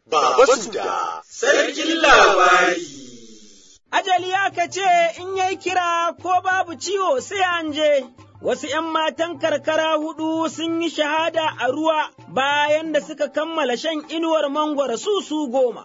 Baba Suda, Sarkin Labari. Ajali aka ce in yayi kira ko babu ciwo sai an je. Wasu ’yan matan karkara hudu sun yi shahada a ruwa bayan da suka kammala shan inuwar mangwara su su goma.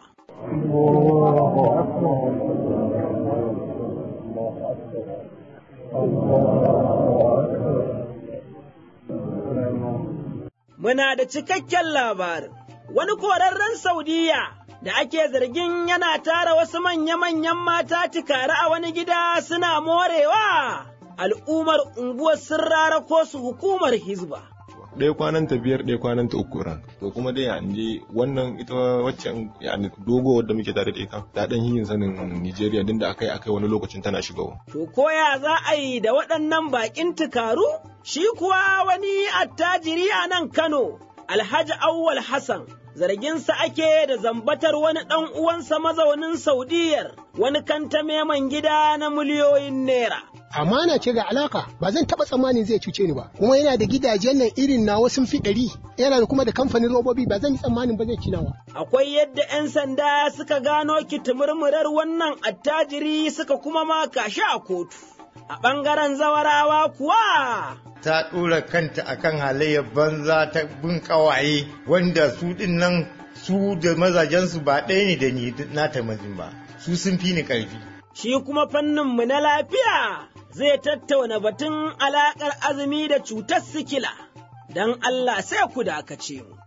Muna da cikakken labarin, wani korarren Saudiya da ake zargin yana tara wasu manya-manyan mata tikari a wani gida suna morewa. Al'ummar unguwar sun rarako su hukumar Hizba. ɗaya kwanan ta biyar ɗaya kwanan ta uku ran to kuma dai ya je wannan ita waccan ya dogo wadda muke tare da ita ta dan yin sanin Nigeria din da akai akai wani lokacin tana shigawa To koya za a yi da waɗannan baƙin tukaru? Shi kuwa wani attajiri a nan Kano, Alhaji Awwal Hassan, zarginsa ake da zambatar wani ɗan uwansa mazaunin Saudiyar, wani kantame man gida na miliyoyin naira. amana ce ga alaka ba zan taba tsammanin zai cuce ni ba kuma yana da gidajen nan irin nawa sun fi ɗari yana da kuma da kamfanin robobi ba zan yi tsammanin ba zai ci nawa Akwai yadda ‘yan sanda suka gano kitimurmurar wannan attajiri suka kuma maka shi a kotu. A ɓangaren zawarawa kuwa ta ɗora kanta akan halayyar banza ta bin ƙawaye wanda su ɗin nan su da mazajensu ba ɗaya ne da ni nata mazin ba su sun fi ni ƙarfi. shi kuma fanninmu na lafiya zai tattauna batun alaƙar azumi da cutar sikila, don Allah sai ku dakace mu.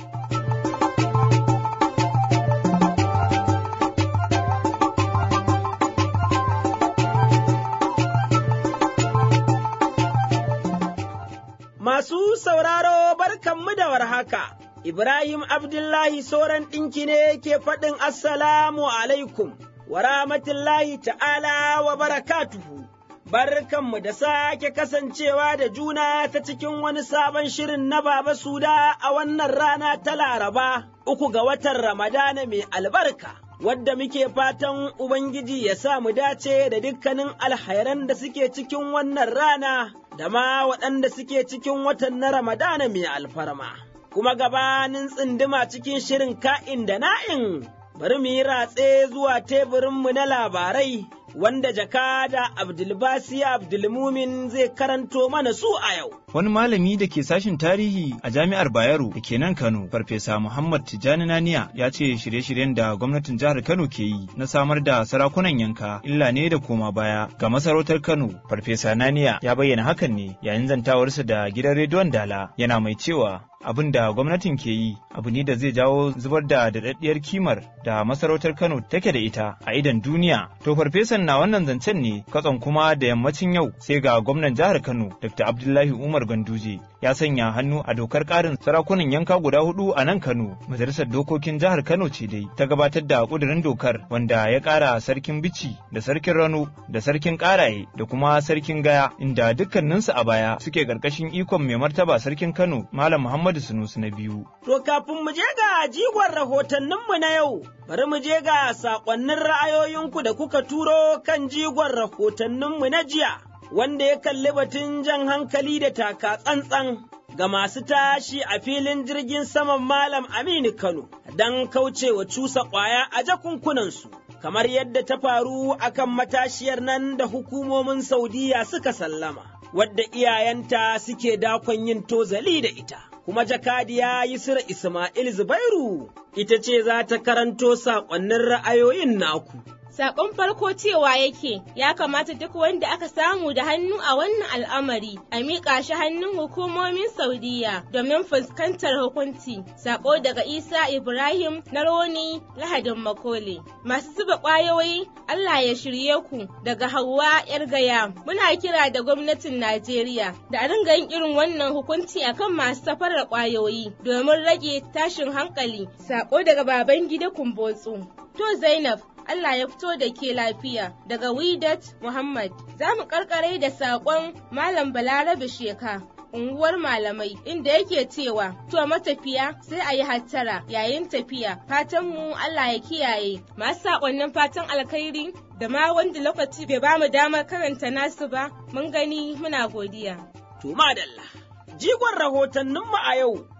Masu sauraro barkanmu da warhaka, Ibrahim Abdullahi Soran ɗinki ne ke faɗin Assalamu alaikum. wa rahmatullahi ta'ala wa barakatuhu. Barkanmu da sake kasancewa da juna ta cikin wani sabon shirin na Baba Suda a wannan rana ta Laraba, uku ga watan Ramadana mai albarka. Wadda muke fatan Ubangiji ya sa mu dace da dukkanin alhairan da suke cikin wannan rana, da ma waɗanda suke cikin watan na Ramadana mai alfarma. Kuma gabanin tsinduma cikin shirin ka'in da na'in bari mu yi ratse zuwa teburinmu na labarai wanda jakada Abdulbasi Abdulmumin zai karanto mana su a yau. Wani malami da ke sashin tarihi a jami'ar Bayero da ke nan Kano, Farfesa Muhammad Tijjani Naniya ya ce shirye-shiryen da gwamnatin jihar Kano ke yi na samar da sarakunan yanka illa ne da koma baya ga masarautar Kano. Farfesa Naniya ya bayyana hakan ne yayin zantawarsa da gidan rediyon Dala yana mai cewa abin da gwamnatin ke yi abu ne da zai jawo zubar da daɗaɗɗiyar kimar da masarautar Kano take da ita a idan duniya. To farfesan na wannan zancen ne katson kuma da yammacin yau sai ga gwamnan jihar Kano Dr. Abdullahi Umar Ganduje ya sanya hannu a dokar ƙarin sarakunan yanka guda hudu a nan Kano. Majalisar dokokin jihar Kano ce dai ta gabatar da ƙudurin dokar wanda ya ƙara sarkin bici da sarkin rano da sarkin ƙaraye da kuma sarkin gaya inda dukkaninsu a baya suke ƙarƙashin ikon mai martaba sarkin Kano Malam Muhammadu Sunusu na biyu. To kafin mu je ga jigon rahotanninmu na yau, bari mu je ga saƙonnin ra'ayoyinku da kuka turo kan jigon rahotanninmu na jiya, wanda ya kalli batun jan hankali da taka tsantsan ga masu tashi a filin jirgin saman Malam Aminu Kano don kaucewa cusa ƙwaya a jakunkunansu. Kamar yadda ta faru akan matashiyar nan da hukumomin Saudiya suka sallama, wadda iyayenta suke dakon yin tozali da ita. kuma jakadiya Yusra Ismail Zubairu ita ce za ta karanto saƙonnin ra'ayoyin naku. Sakon farko cewa yake ya kamata duk wanda aka samu da hannu a wannan al'amari a miƙa shi hannun hukumomin Saudiya domin fuskantar hukunci. Sako daga Isa Ibrahim na Roni Lahadin Makole. Masu zuba ƙwayoyi Allah ya shirye ku daga Hauwa ‘yar gaya. Muna kira da gwamnatin Najeriya da a ringa yin irin wannan hukunci akan masu safarar ƙwayoyi domin rage tashin hankali. Sako daga baban gida Kumbotsu. To Zainab, Allah ya fito da ke lafiya daga Widat Muhammad. Za mu karkare da saƙon Malam Balarabe Sheka. unguwar malamai inda yake cewa to matafiya sai a yi hattara yayin tafiya fatanmu Allah ya kiyaye masu saƙonnin fatan alkhairi da ma wanda lokaci bai ba mu damar karanta nasu ba mun gani muna godiya. To madalla, jigon rahotanninmu a yau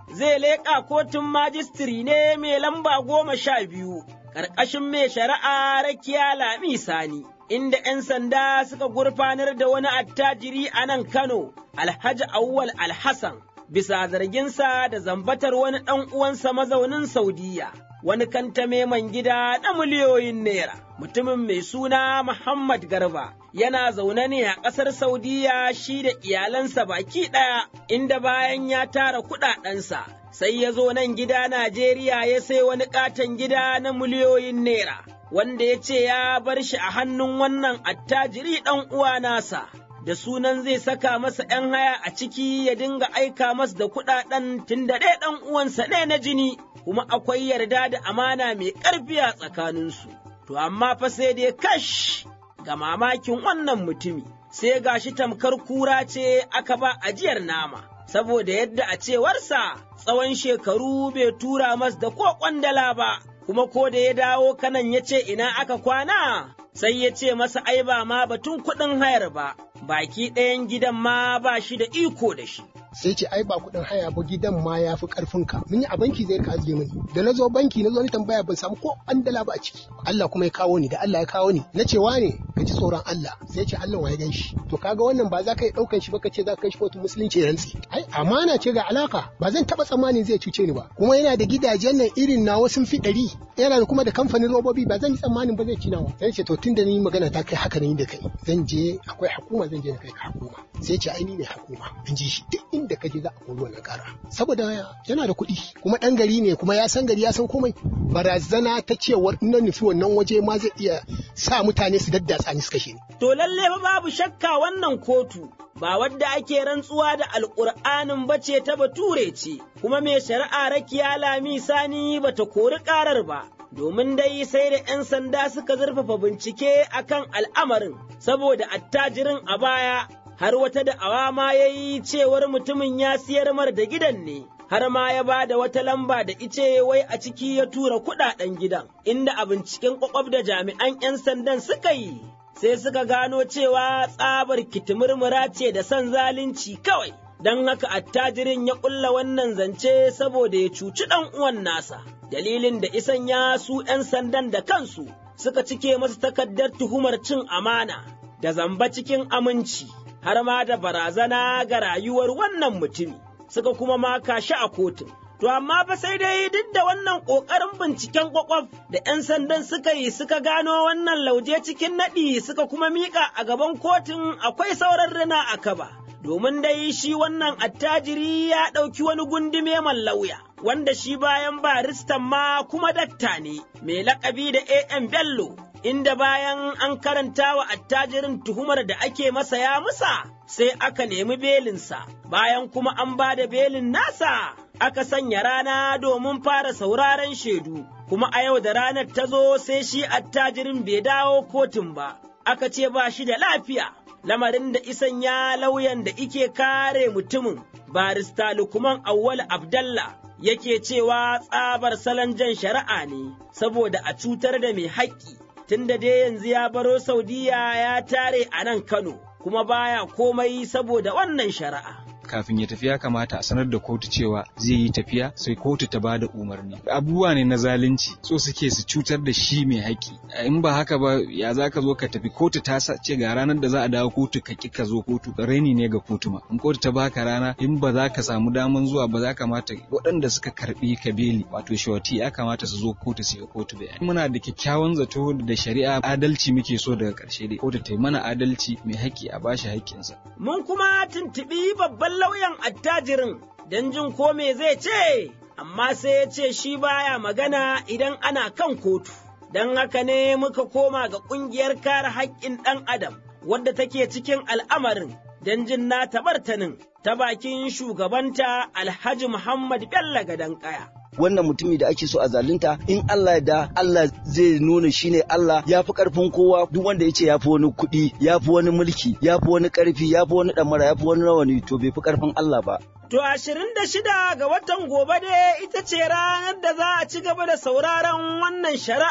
zai leƙa kotun majistiri ne mai lamba goma sha biyu, ƙarƙashin mai shari'a rakiya Lami Sani, inda ‘yan sanda suka gurfanar da wani attajiri a nan Kano, Alhaji Awwal Alhassan, bisa zarginsa da zambatar wani ɗan uwansa mazaunin Saudiya. Wani kantame man gida na miliyoyin naira, mutumin mai suna Muhammad Garba, yana zaune ne a ƙasar Saudiya shi da iyalansa baki ɗaya, inda bayan ya tara kuɗaɗensa, sai ya zo nan gida Najeriya ya sai wani ƙaton gida na miliyoyin naira, wanda ya ce ya bar shi a hannun wannan attajiri ɗan uwa nasa. Da sunan zai saka masa ‘yan haya a ciki ya dinga aika masa da kuɗaɗen tun da ɗaya ɗan uwansa ne na jini, kuma akwai yarda da amana mai ƙarfi a tsakaninsu. To amma fa sai dai kash ga mamakin wannan mutumi, sai gashi tamkar kura ce aka ba ajiyar nama, saboda yadda a cewarsa tsawon shekaru bai tura mas da ko kwandala ba, kuma ko da ya dawo kanan ya ce ina aka kwana, sai ya ce masa ai ba ma batun kuɗin hayar ba, baki ɗayan gidan ma ba shi da iko da shi. sai ce ai ba kuɗin haya ba gidan ma ya fi ƙarfin ka mun yi a banki zai ka ajiye mini da na zo banki na zo ni tambaya ban samu ko an dala ba a ciki Allah kuma ya kawo ni da Allah ya kawo ni na ce wane ka ji tsoron Allah sai ce Allah wa ya gan shi to kaga wannan ba za ka yi ɗaukan shi ba ka ce za ka kai shi kotu musulunci rantsi ai amana ce ga alaka ba zan taɓa tsammanin zai cuce ni ba kuma yana da gidajen nan irin nawa sun fi ɗari yana da kuma da kamfanin robobi ba zan yi tsammanin ba zai ci nawa sai ce to tun da ni magana ta kai haka ne da kai zan je akwai hukuma zan je na kai ka hukuma sai ce ai ni ne hukuma in ji shi duk inda ka je za a kori wannan kara saboda yana da kuɗi kuma ɗan gari ne kuma ya san gari ya san komai barazana ta cewar in na nufi wannan waje ma zai iya sa mutane su daddatsa ni su kashe ni. To lalle ba babu shakka wannan kotu ba wadda ake rantsuwa da alƙur'anin ba ce ta bature ce kuma mai shari'a rakiya lami sani bata kori ƙarar ba. Domin dai sai da ‘yan sanda suka zurfafa bincike akan al'amarin, saboda attajirin a baya har wata da'awa ma ya yi cewar mutumin ya siyar mar da gidan ne, har ma ya ba da wata lamba da ice wai a ciki ya tura kuɗaɗen gidan, inda a binciken kwakwab da jami'an 'yan sandan suka yi, sai suka gano cewa tsabar kitimurmura ce da son zalunci kawai. Don haka attajirin ya ƙulla wannan zance saboda ya cuci ɗan uwan nasa, dalilin da isan ya su ‘yan sandan da kansu suka cike masa takardar tuhumar cin amana da zamba cikin aminci. har ma da barazana ga rayuwar wannan mutumi, suka kuma maka shi a kotun. To amma fa sai dai duk da wannan ƙoƙarin binciken ƙwaƙwaf da ‘yan sandan suka yi suka gano wannan lauje cikin naɗi suka kuma miƙa a gaban kotun akwai sauran rina a kaba. Domin dai shi wannan attajiri ya ɗauki wani gundume man lauya, wanda shi bayan baristan ma kuma dakta ne, mai laƙabi da AM Bello, inda bayan an karanta wa attajirin tuhumar da ake masa ya musa, sai aka nemi belinsa, bayan kuma an ba da belin nasa, aka sanya rana domin fara sauraren shaidu, kuma a yau da ranar ta zo sai shi attajirin bai dawo kotun ba, aka ce ba shi da lafiya. Lamarin da isan ya lauyan da ike kare mutumin, barista Lukman Awwal Abdallah yake cewa tsabar salon jan shari'a ne, saboda a cutar da mai haƙƙi. tunda dai yanzu ya baro Saudiya ya tare a nan Kano, kuma baya komai saboda wannan shari'a. kafin ya tafi ya kamata a sanar da kotu cewa zai yi tafiya sai kotu ta bada umarni abubuwa ne na zalunci so suke su cutar da shi mai haƙƙi in ba haka ba ya za ka zo ka tafi kotu ta ce ga ranar da za a dawo kotu ka ki ka zo kotu raini ne ga kotu ma in kotu ta baka rana in ba za ka samu daman zuwa ba za kamata waɗanda suka karɓi ka beli wato shawati ya kamata su zo kotu su yi kotu bayani muna da kyakkyawan zato da shari'a adalci muke so daga ƙarshe dai kotu ta yi mana adalci mai haƙƙi a bashi haƙƙinsa Mun kuma tuntuɓi babban lauyan attajirin don jin ko me zai ce, amma sai ya ce shi baya magana idan ana kan kotu. Don haka ne muka koma ga ƙungiyar kare haƙƙin ɗan Adam, wadda take cikin al'amarin don jin na tabartanin ta bakin shugabanta Alhaji Muhammad Bello Gadon Kaya. wannan mutumi da ake so a zalunta in Allah da Allah zai nuna shine Allah ya fi karfin kowa duk wanda ya ce ya fi wani kuɗi ya fi wani mulki ya fi wani ƙarfi ya fi wani ɗamara ya fi wani rawani to bai fi karfin Allah ba. To ashirin da shida ga watan gobe dai ita ce ranar da za a ci gaba da sauraron wannan shari'a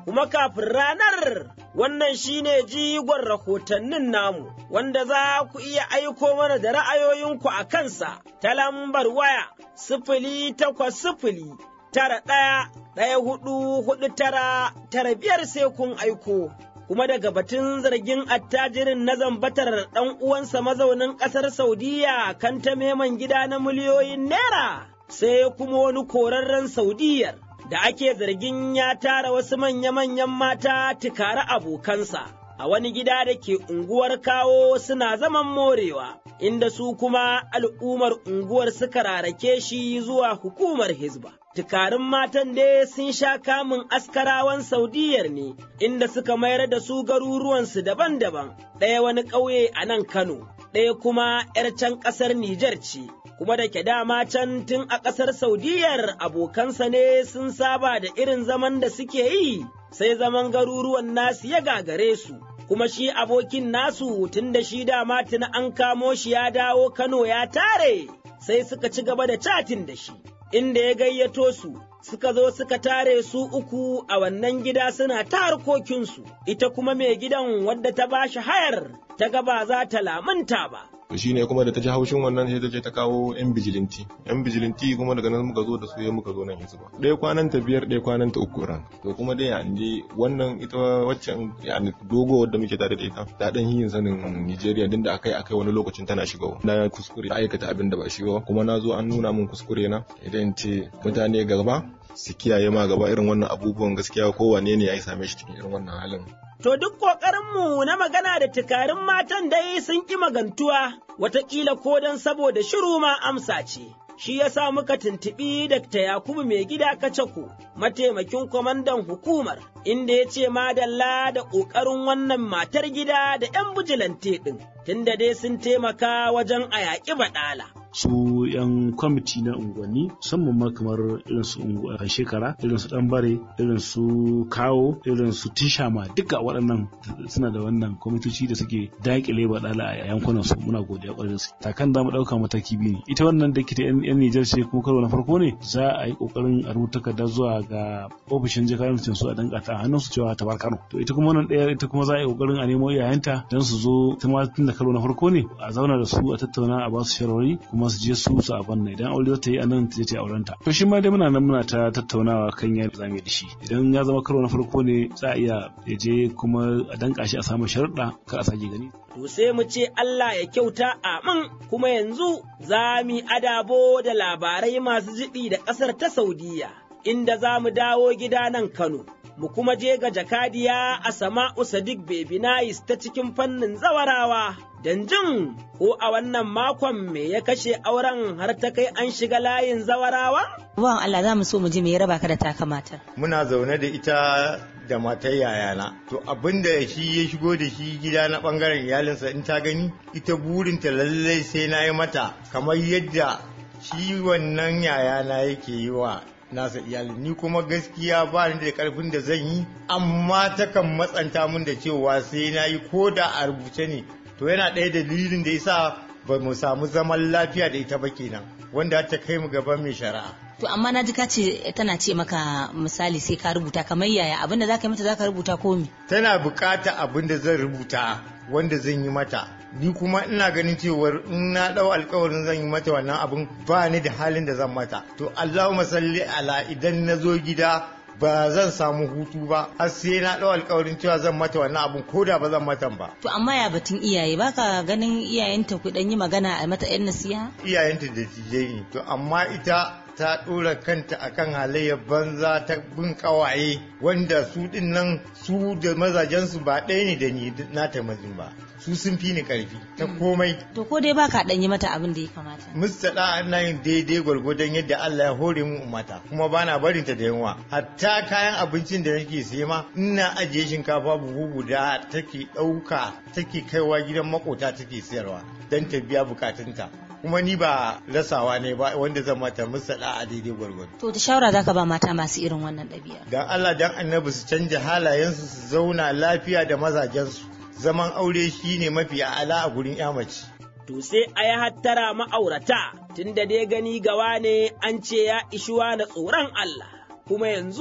kuma kafin ranar wannan shine jigon rahotannin namu wanda za ku iya aiko mana da ra'ayoyinku a kansa ta lambar waya sifili takwas sifili tara ɗaya ɗaya hudu hudu tara tara biyar sai kun aiko. Kuma daga batun zargin attajirin na zambatar ɗan uwansa mazaunin ƙasar Saudiya kan ta meman gida na miliyoyin naira sai kuma wani korarren Saudiyar da ake zargin ya tara wasu manya-manyan mata tukara abokansa. a wani gida da ke unguwar kawo suna zaman morewa, inda su kuma al'ummar unguwar suka rarake shi zuwa hukumar Hizba. Tukarin matan dai sun sha kamun askarawan Saudiyar ne, inda suka mayar da su garuruwansu daban-daban, ɗaya wani ƙauye a nan Kano, ɗaya kuma ‘yar can ƙasar Nijar ce. Kuma da ke dama can tun a ƙasar Saudiyar abokansa ne sun saba da irin zaman da suke yi, sai zaman garuruwan nasu ya gagare su. kuma shi abokin nasu tun da shi dama tuni an kamo shi ya dawo Kano ya tare, sai suka ci gaba da catin da shi, inda ya gayyato su, suka zo suka tare su uku a wannan gida suna ta harkokinsu, ita kuma mai gidan wadda ta ba shi hayar, ta gaba za ta lamunta ba. to shine kuma da ta ji haushin wannan sai ta je ta kawo yan bijilinti yan bijilinti kuma daga nan muka zo da su ya muka zo nan hizba ɗaya kwanan ta biyar ɗaya kwanan ta uku ran to kuma dai an je wannan ita waccan yani dogo wadda muke tare da ita ta dan yin sanin Nigeria din da akai akai wani lokacin tana shigawa na kuskure aikata abin da ba shi ba kuma na zo an nuna min kuskure na idan ce mutane gaba su kiyaye ma gaba irin wannan abubuwan gaskiya kowane ne ya same shi cikin irin wannan halin To duk ƙoƙarinmu na magana da tukarin matan dai sun ƙi magantuwa, wataƙila ko don saboda shiru ma amsa ce. Shi ya sa muka tuntuɓi Dr. Yakubu mai gida Kacako, mataimakin kwamandan hukumar, inda ya ce madalla da ƙoƙarin wannan matar gida da ‘yan bijilante ɗin, tunda dai sun taimaka wajen a yaƙi baɗala. su yan kwamiti na unguwanni musamman ma kamar irin su shekara irin su ɗanbare irin su kawo irin su tishama duka waɗannan suna da wannan kwamitoci da suke daƙile baɗala a yankunan su muna godiya ƙwarai su takan za mu ɗauka mataki biyu ne ita wannan da ke ta yan Nijar ce kuma karo na farko ne za a yi ƙoƙarin a rubuta takarda zuwa ga ofishin jakarancin su a danka ta hannun su cewa ta bar Kano to ita kuma wannan ɗaya ita kuma za a yi ƙoƙarin a nemo iyayenta don su zo ta ma tun da karo na farko ne a zauna da su a tattauna a ba su shawarwari kuma su je su su abin nan idan aure za ta yi a nan ta je ta auren ta to shi ma dai muna nan muna ta tattaunawa kan yadda za mu yi da shi idan ya zama karo na farko ne za a iya ya je kuma a danka shi a samu sharuɗa kar a sake gani To sai mu ce Allah ya kyauta amin kuma yanzu za mu adabo da labarai masu jiɗi da ƙasar ta Saudiya inda za mu dawo gida nan Kano. mu kuma je ga jakadiya a sama'u Sadiq Baby Nice ta cikin fannin zawarawa, don jin ko a wannan makon me ya kashe auren har ta kai an shiga layin zawarawa? Bawan Allah za mu so mu ji me ya raba ka da taka matar. Muna zaune da ita da matar yayana. To abin da shi ya shigo da shi gida na bangaren iyalinsa in ta gani, ita burinta lallai sai na yi mata kamar yadda shi wannan yayana yake yi wa nasa iyalin ni kuma gaskiya ba ni da karfin da zan yi amma takan matsanta min da cewa sai na yi ko da a rubuce ne to yana ɗaya dalilin da yasa ba mu samu zaman lafiya da ita ba kenan wanda ta kai mu gaban mai shari'a To amma na ji ka ce tana ce maka misali sai ka rubuta kamar yaya abin da zaka yi mata zaka rubuta ko me? tana bukata abin da zan rubuta wanda zan yi mata ni kuma ina ganin cewar in na dau alkawarin zan yi mata wannan abin ba ni da halin da zan mata to Allahumma salli ala idan na zo gida ba zan samu hutu ba har sai na dau alkawarin cewa zan mata wannan abin ko da ba zan mata ba To amma ya batun iyaye baka ganin iyayenta ku dan yi magana a mata yan nasiha? iyayenta da tijai ne to amma ita ta ɗora kanta akan halayyar banza ta bin ƙawaye wanda su ɗin nan su da mazajensu ba ɗaya ne da ni na mazin ba su sun fi ni ƙarfi ta komai To ko dai baka dan yi mata abin da ya kamata. mustaɗa ana yin daidai gwargwadon yadda Allah ya hore mu mata kuma bana barin ta da yunwa hatta kayan abincin da nake siye ma ina ajiye shinkafa buhu guda take ɗauka take kaiwa gidan makota take sayarwa don ta biya bukatunta kuma ni ba rasawa ne ba wanda zan mata mustaɗa a daidai gwargwado To ta shawara zaka ba mata masu irin wannan ɗabi'a. dan Allah dan annabi su canja halayensu su zauna lafiya da mazajensu zaman aure shine mafi a'ala a gurin ya mace To sai a yi hattara ma'aurata, tunda dai gani gawa ne an ce ya ishuwa na tsoron Allah, kuma yanzu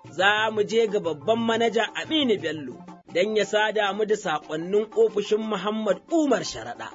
za mu je ga babban manaja Aminu Bello don ya sada mu da saƙonnin ofishin Muhammad Umar Sharaɗa.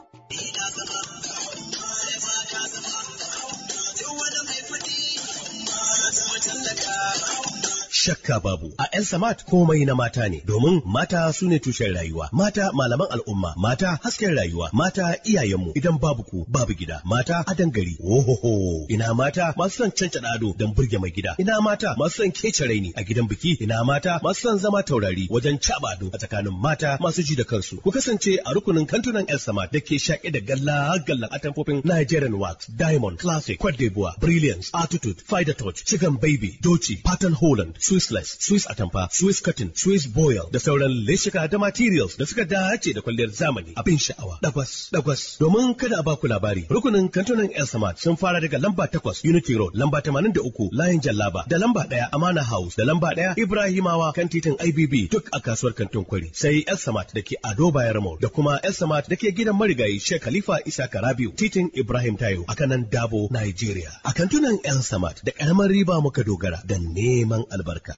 shakka babu. A ‘yan samat komai na mata ne, domin mata su ne tushen rayuwa, mata malaman al'umma, mata hasken rayuwa, mata iyayenmu idan babu ku babu gida, mata adan gari. Ohoho, ina mata masu son cancaɗa ado don burge mai gida, ina mata masu son kece raini a gidan biki, ina mata masu son zama taurari wajen caɓa ado a tsakanin mata masu ji da kansu. Ku kasance a rukunin kantunan ‘yan samat da ke shaƙe da galla gallan atamfofin Nigerian Wax, Diamond, Classic, Cote d'Ivoire, Brilliance, Attitude, Fider Touch, Chicken Baby, Doci, Pattern Holland, Swissless, Swiss Atamfa, Swiss Cotton, Swiss Boil da sauran leshika da materials da suka dace da kwalliyar zamani abin sha'awa. Dagwas, dagwas. Domin kada a baku labari, rukunin kantunan El Samad sun fara daga lamba takwas Unity Road, lamba tamanin da uku Layin Jallaba, da lamba ɗaya Amana House, da lamba ɗaya Ibrahimawa kan titin IBB duk a kasuwar kantin kwari. Sai El Samad da ke Ado Bayar Mall da kuma El Samad da ke gidan marigayi Sheikh Khalifa Isa Karabiu, titin Ibrahim Tayo a kanan Dabo, Nigeria. A kantunan El Samad da ƙaramar riba muka dogara da neman albarka.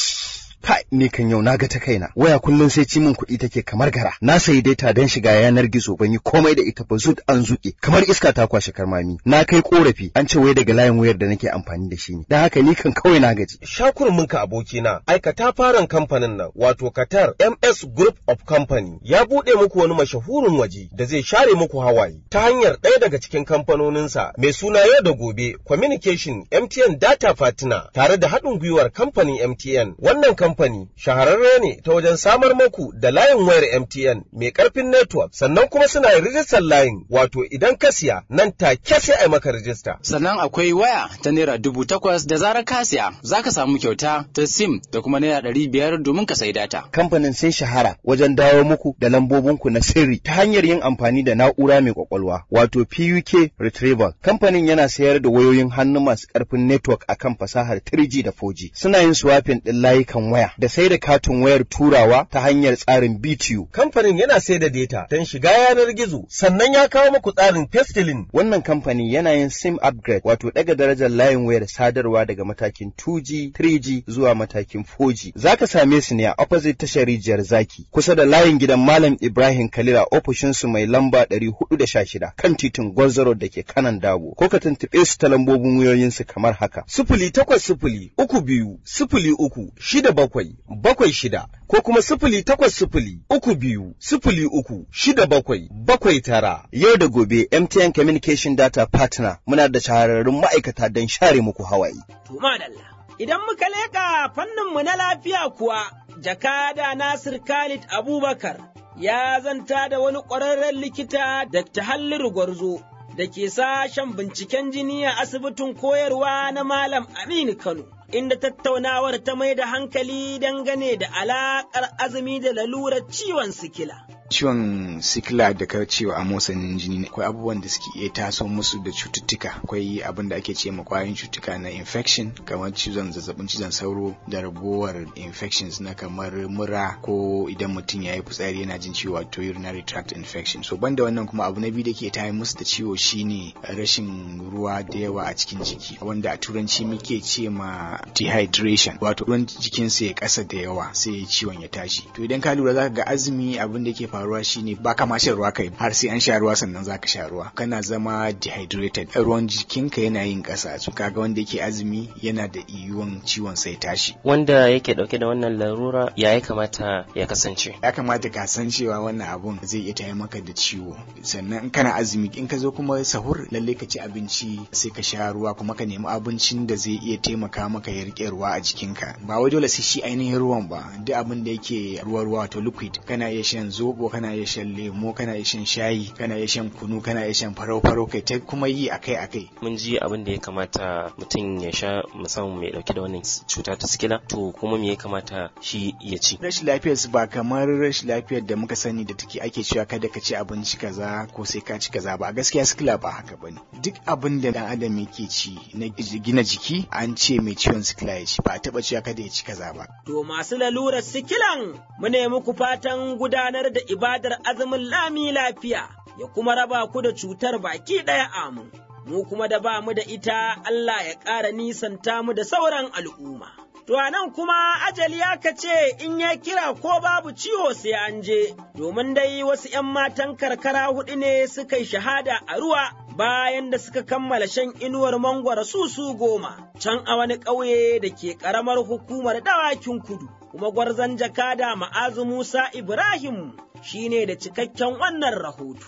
Kai, ni kan yau na ga ta kaina. Waya kullum sai ci min kuɗi take kamar gara. Na sayi data don shiga yanar gizo ban yi komai da ita ba zut an zuƙe. Kamar iska ta kwashe karmami. Na kai korafi an ce wai daga layin wayar da nake amfani da shi ne. Don haka ni kan kawai na gaji. Shakurminka abokina, aikata faran kamfanin nan wato Qatar MS Group of Company ya buɗe muku wani mashahurin waje da zai share muku hawaye ta hanyar ɗaya daga cikin kamfanoninsa mai suna yau da gobe Communication MTN Data Partner tare da haɗin gwiwar kamfanin MTN. Wannan kamfani shahararre ne ta wajen samar muku da layin wayar MTN mai ƙarfin network sannan kuma suna yin rijistar layin wato idan ka siya nan take sai a maka rijista. Sannan akwai waya ta naira dubu takwas da zarar ka siya za ka samu kyauta ta sim da kuma naira ɗari biyar domin ka sayi data. Kamfanin sun shahara wajen dawo muku da lambobinku na sirri ta hanyar yin amfani da na'ura mai kwakwalwa wato PUK Retrieval. Kamfanin yana sayar da wayoyin hannu masu ƙarfin network akan fasahar 3G da 4G. Suna yin swapping ɗin layukan waya da sai da katin wayar turawa ta hanyar tsarin BTU. Kamfanin yana sai da data don shiga yanar gizo sannan ya kawo muku tsarin Pestilin. Wannan kamfani yana yin SIM upgrade wato daga darajar layin wayar sadarwa daga matakin 2G, 3G zuwa matakin 4G. Za ka same su ne a opposite tashar rijiyar zaki kusa da layin gidan Malam Ibrahim Kalila ofishinsu mai lamba 416 kan titin Gwarzaro da ke kanan Dabo. Ko ka tuntuɓe su ta lambobin wayoyinsu kamar haka. Sifili takwas sifili uku biyu sifili uku shida bakwai bakwai shida ko kuma sifili takwas sifili uku biyu sifili uku shida bakwai bakwai tara. Yau da gobe MTN Communication Data Partner muna da shahararrun ma'aikata don share muku hawaye. Madalla. Idan muka leƙa fanninmu na lafiya kuwa, jakada Nasir Khalid Abubakar ya zanta da wani ƙwararren likita Dr. Halliru Gwarzo da ke sashen binciken jini a asibitin koyarwa na Malam Aminu Kano. Inda tattaunawar ta mai da hankali dangane da alaƙar azumi da lalurar ciwon sikila. ciwon sikila da ka cewa amosanin jini ne akwai abubuwan da suke iya taso musu da cututtuka akwai abin da ake ce ma kwayoyin cututtuka na infection kamar cizon zazzabin cizon sauro da ragowar infections na kamar mura ko idan mutum ya yi fitsari yana jin ciwo wato urinary tract infection so banda wannan kuma abu na biyu da ke tayar musu da ciwo shine rashin ruwa da yawa a cikin jiki wanda a turanci muke ce ma dehydration wato ruwan jikinsa ya kasa da yawa sai ciwon ya tashi to idan ka lura zaka ga azumi abin da ke faruwa shine ba ka ma shan ruwa kai har sai an sha ruwa sannan zaka sha ruwa kana zama dehydrated ruwan jikinka yana yin kasa su kaga wanda yake azumi yana da iyuwan ciwon sai tashi wanda yake dauke da wannan larura ya ya kamata ya kasance ya kamata ka san cewa wannan abun zai iya taya maka da ciwo sannan in kana azumi in ka zo kuma sahur lalle ka ci abinci sai ka sha ruwa kuma ka nemi abincin da zai iya taimaka maka ya rike ruwa a jikinka ba wai dole sai shi ainihin ruwan ba duk abin da yake ruwa ruwa wato liquid kana iya shan zobo kana iya shan lemo kana iya shan shayi kana iya shan kunu kana iya shan farau farau kai ta kuma yi akai akai mun ji abin da ya kamata mutum ya sha musamman mai dauke da wannan cuta ta sikila to kuma me ya kamata shi ya ci rashin lafiyar su ba kamar rashin lafiyar da muka sani da take ake cewa kada ka ci abinci kaza ko sai ka ci kaza ba gaskiya sikila ba haka bane duk abin da dan adam yake ci na gina jiki an ce mai ciwon sikila ya ci ba a taba cewa kada ya ci kaza ba to masu lalurar sikilan mu ne muku fatan gudanar da ibadar azumin lami lafiya ya kuma raba ku da cutar baki ɗaya amin. Mu kuma da ba mu da ita Allah ya ƙara nisanta mu da sauran al'umma. To a nan kuma ajali aka ce in ya kira ko babu ciwo sai an je, domin dai wasu ‘yan matan karkara huɗu ne suka yi shahada a ruwa bayan da suka kammala shan inuwar mangwara su su goma, can a wani ƙauye da ke ƙaramar hukumar dawakin kudu. Kuma gwarzon jakada ma'azu Musa Ibrahim shine da cikakken wannan rahoto.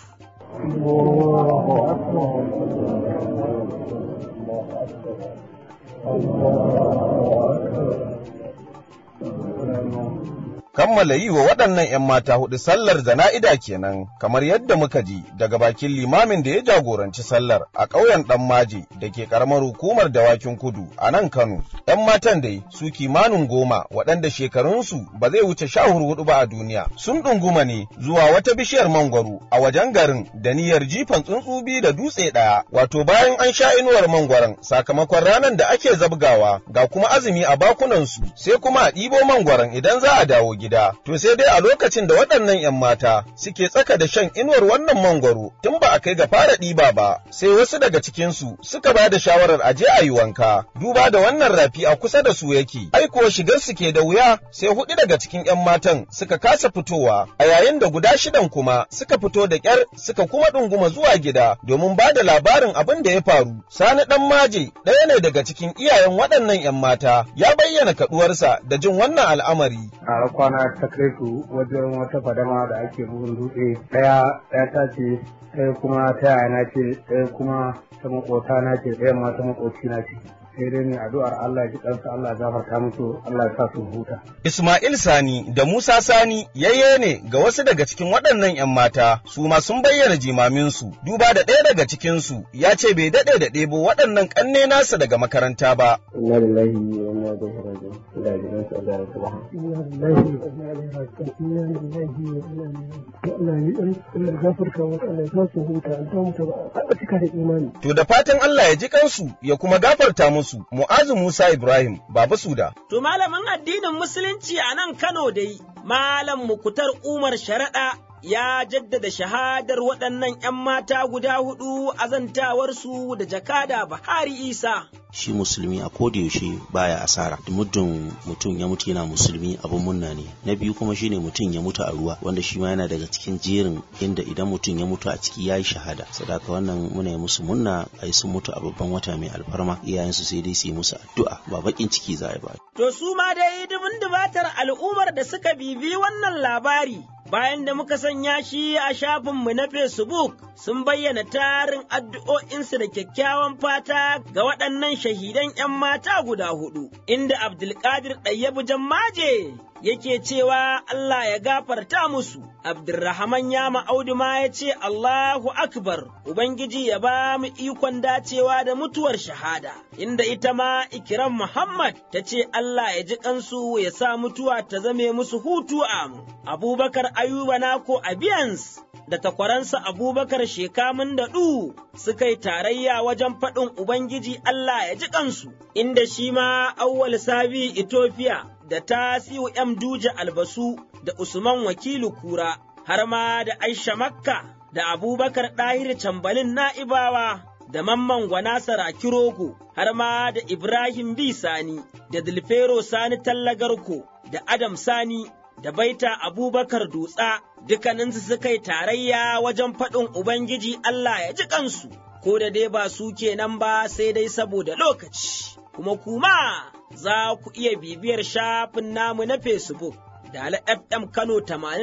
kammala yi wa waɗannan 'yan mata hudu sallar zana'ida kenan kamar yadda muka ji daga bakin limamin da ya jagoranci sallar a ƙauyen ɗan maje da ke ƙaramar hukumar dawakin kudu a nan Kano. 'Yan matan dai su kimanin goma waɗanda shekarunsu ba zai wuce sha hudu ba a duniya sun ɗunguma ne zuwa wata bishiyar mangwaro a wajen garin da niyyar jifan tsuntsu biyu da dutse ɗaya wato bayan an sha inuwar mangwaron sakamakon ranar da ake zabgawa ga kuma azumi a bakunansu sai kuma a ɗibo mangwaron idan za a dawo gida. gida, to sai dai a lokacin da waɗannan ‘yan mata suke tsaka da shan inuwar wannan mangwaro tun ba a kai ga fara ɗiba ba, sai wasu daga cikinsu suka ba da shawarar a je a yi wanka, duba da wannan rafi a kusa da su yake, ai kuwa shigar su ke da wuya sai huɗu daga cikin ‘yan matan suka kasa fitowa, a yayin da guda shidan kuma suka fito da ƙyar suka kuma ɗunguma zuwa gida domin ba da labarin abin da ya faru. Sani ɗan maje ɗaya ne daga cikin iyayen waɗannan ‘yan mata ya bayyana kaɗuwarsa da jin wannan al'amari. a kwana ta kai su wajen wata fadama da ake bugun dutse ɗaya ɗaya ta ce ɗaya kuma ta yana ce ɗaya kuma ta makota na ce ɗaya ma ta makoci na ce sai dai ne addu'ar Allah ji kansu Allah ya gafarta musu Allah ya sa su huta. Ismail Sani da Musa Sani yayye ne ga wasu daga cikin waɗannan 'yan mata su ma sun bayyana jimaminsu duba da ɗaya daga cikinsu ya ce bai daɗe da ɗebo waɗannan ƙanne nasa daga makaranta ba. Inna lillahi wa inna ilaihi raji'un. Allah ya jiran su Allah ya subhanahu. Inna lillahi wa inna ilaihi raji'un. Inna lillahi wa inna ilaihi raji'un. Allah ya dan Allah ya gafarta musu Allah ya sa su huta an ta mutu ba a cika da imani. To da fatan Allah ya ji kansu ya kuma gafarta musu Mu'azu Musa Ibrahim Baba Suda. To malamin addinin Musulunci a nan Kano dai, Malam Mukutar Umar Sharaɗa ya jaddada shahadar waɗannan ‘yan mata guda hudu a zantawarsu da jakada Bahari Isa. Shi musulmi a yaushe baya asara, muddin mutum ya mutu yana musulmi abin munna ne. Na biyu kuma shine mutum ya mutu a ruwa, wanda shi ma yana daga cikin jerin inda idan mutum ya mutu a ciki ya yi shahada. Sadaka wannan muna yi musu munna ai sun mutu a babban wata mai alfarma, iyayensu sai dai su yi musu addu'a ba bakin ciki za a ba. To su ma dai dubin dubatar al'ummar da suka bibi wannan labari bayan da muka sanya shi a shafinmu na Facebook sun bayyana tarin addu'o'insu da kyakkyawan fata ga waɗannan shahidan ‘yan mata guda hudu, inda Abdulkadir Ɗayyabu Jammaje yake cewa Allah ya gafarta musu, Abdulrahman Yama Audu ma ya ce Allahu Akbar, Ubangiji ya ba mu ikon dacewa da mutuwar shahada, inda ita ma Ikiram Muhammad ta ce Allah ya ji kansu ya sa mutuwa ta zame musu hutu amu. Abubakar Ayuba Nako Abiyans da takwaransa Abubakar Shekamun da ɗu suka yi tarayya wajen faɗin Ubangiji Allah ya ji kansu, inda shi ma Auwal Sabi Ethiopia da Tasiu M. Duje Albasu da Usman Wakilu Kura, har ma da Aisha Makka da Abubakar Ɗahir Cambalin Na'ibawa da Mamman Gwana Saraki Rogo, har ma da Ibrahim B. Sani da Dilfero Sani Tallagarko da Adam Sani da Baita Abubakar Dutsa dukkaninsu suka yi tarayya wajen faɗin Ubangiji Allah ya ji kansu, ko da dai ba su kenan ba sai dai saboda lokaci, kuma kuma za ku iya bibiyar shafin namu na Facebook. Dala FM Kano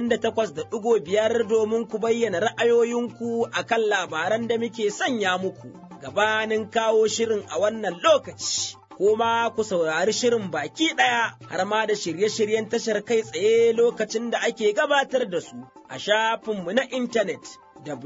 88.5 domin ku bayyana ra'ayoyinku a kan labaran da muke sanya muku gabanin kawo shirin a wannan lokaci. Kuma ku saurari shirin baki ɗaya har ma da shirye-shiryen tashar kai tsaye lokacin da ake gabatar da su a shafinmu na intanet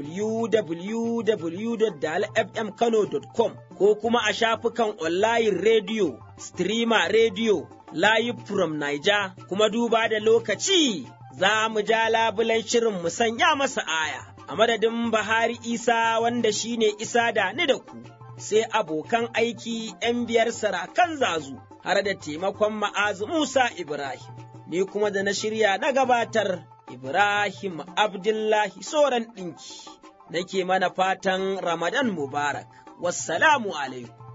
www.dalfmkano.com ko kuma a shafukan online radio, streamer radio, live from Niger, kuma duba da lokaci za mu ja labulan shirin mu sanya masa aya. A madadin Bahari Isa wanda shi ne Isa da ni da ku, sai abokan aiki ‘yan biyar sarakan zazu har da taimakon ma'azu Musa Ibrahim, ni kuma da na shirya na gabatar Ibrahim Abdullahi Soran ɗinki, nake mana fatan Ramadan Mubarak, wassalamu alaikum.